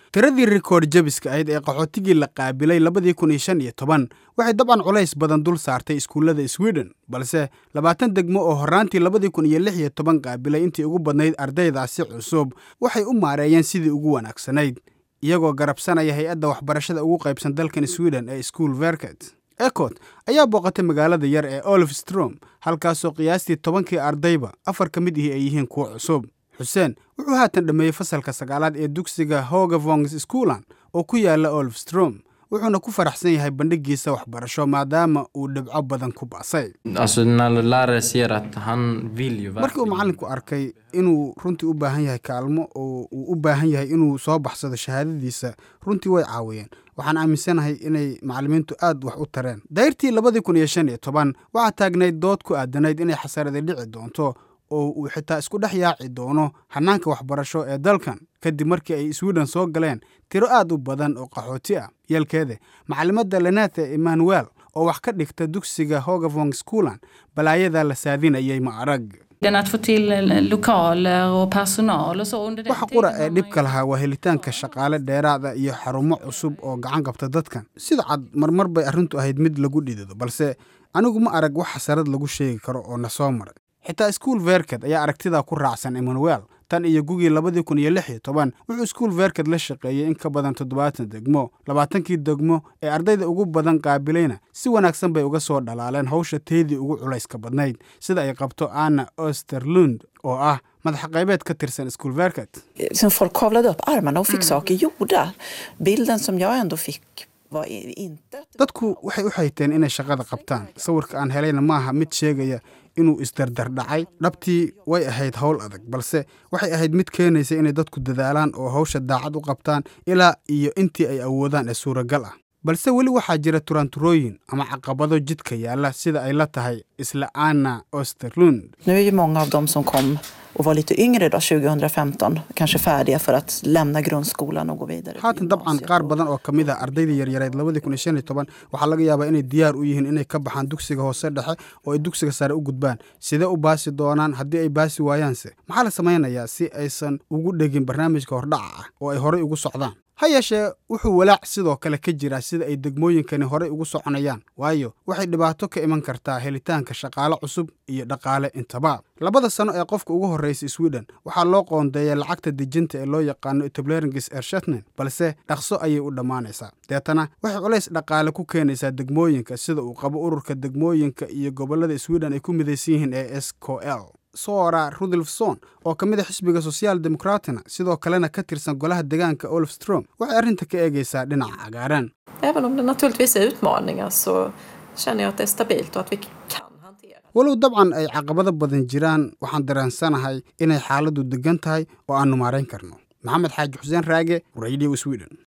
tiradii rikoodh jebiska ahayd ee qaxootigii la qaabilay labadii kun iyo shan iyo toban waxay dabcan culays badan dul saartay iskuullada sweden balse labaatan degmo oo horraantii labadii kun iyo lix iyo toban qaabilay intii ugu badnayd ardaydaasi cusub waxay u maareeyeen sidii ugu wanaagsanayd iyagoo garabsanaya hay-adda waxbarashada ugu qaybsan dalkan sweden ee school verket ecot ayaa booqatay magaalada yar ee olofstrom halkaasoo qiyaastii tobankii ardayba afar ka mid ihi ay yihiin kuwo cusub xuseen wuxuu haatan dhammeeyey fasalka sagaalaad ee dugsiga hogavongs schoolan oo ku yaala olofstrom wuxuuna ku faraxsan yahay bandhigiisa waxbarasho maadaama uu dhibco badan ku ba'say markii uu macallinku arkay inuu runtii u baahan yahay kaalmo oo uu u baahan yahay inuu soo baxsado shahaadadiisa runtii way caawiyeen waxaan aaminsanahay inay macallimiintu aad wax u tareen dayrtii labadii kun iyo shan iyo toban waxaa taagnayd dood ku aadanayd inay xasarada dhici doonto oo uu xitaa isku dhex yaaci doono hannaanka waxbarasho ee dalkan kadib markii ay sweden soo galeen tiro aad u badan oo qaxooti ah yeelkeeda macalimadda lenathe emmanuel oo wax ka dhigta dugsiga hogavong schoolan balaayadaa la saadinayay ma arag waxa qura ee dhibka lahaa waa helitaanka shaqaale dheeraada iyo xarumo cusub oo gacan qabta dadkan sida cad marmar bay arrintu ahayd mid lagu dhidido balse anigu ma arag wax xasarad lagu sheegi karo oo na soo maray xitaa school verket ayaa aragtidaa ku raacsan emmanuel tan iyo gugii labadii kun iyo lix iyo toban wuxuu school verket la shaqeeyey in ka badan toddobaatan degmo labaatankii degmo ee ardayda ugu badan qaabilayna si wanaagsan bay uga soo dhalaaleen hawsha teedii ugu culayska badnayd sida ay qabto anna osterlund oo ah madaxa qaybeed ka tirsan school verket Som folk kavlade upp armarna och fick saker gjorda. Bilden som jag ändå fick var i- inte... att- dadku waxay u xayteen inay shaqada qabtaan sawirka aan helayna maaha mid sheegaya inuu isdardardhacay dhabtii way ahayd howl adag balse waxay ahayd mid keenaysa inay dadku dadaalaan oo hawsha daacad u qabtaan ilaa iyo intii ay awoodaan ee suuragal ah balse weli waxaa jira turanturooyin ama caqabado jidka yaalla sida ay la tahay isla anna osterlund Nu är ju många av dem som kom och var lite yngre då, 2015, kanske färdiga för att lämna grundskolan och gå vidare till haatan dabcan gymnasiet qaar och- badan oo ka mid ah ardayda yaryareed labadii kun iyo shan iyo toban waxaa laga yaabaa inay diyaar u yihiin inay ka baxaan dugsiga hoose dhexe oo ay dugsiga sare u gudbaan sidee u baasi doonaan haddii ay baasi waayaanse maxaa la samaynayaa si aysan ugu dhegin barnaamijka hordhaca ah oo ay horay ugu socdaan ha yeeshee wuxuu walaac sidoo kale ka jiraa sida ay degmooyinkani horay ugu soconayaan waayo waxay dhibaato ka iman kartaa helitaanka shaqaale cusub iyo dhaqaale intaba labada sano ee qofka ugu horreysay sweden waxaa loo qoondeeya lacagta dejinta ee loo yaqaano etableringes ershatnen balse dhaqso ayay u dhammaanaysaa deetana waxay culays dhaqaale ku keenaysaa degmooyinka sida uu qabo ururka degmooyinka iyo gobollada sweden ay ku midaysan yihiin ee skl sora rudolfson oo ka mid a xisbiga social demokratina sidoo kalena ka tirsan golaha deegaanka olofstrom waxay arrinta ka eegaysaa dhinaca cagaaran Även om det naturligtvis är utmaningar så känner jag att det är stabilt och att vi kan hantera det. walow dabcan ay caqabado badan jiraan waxaan dareensanahay inay xaaladdu degan tahay oo aannu maarayn karno maxamed xaaji xuseen raage radio sweden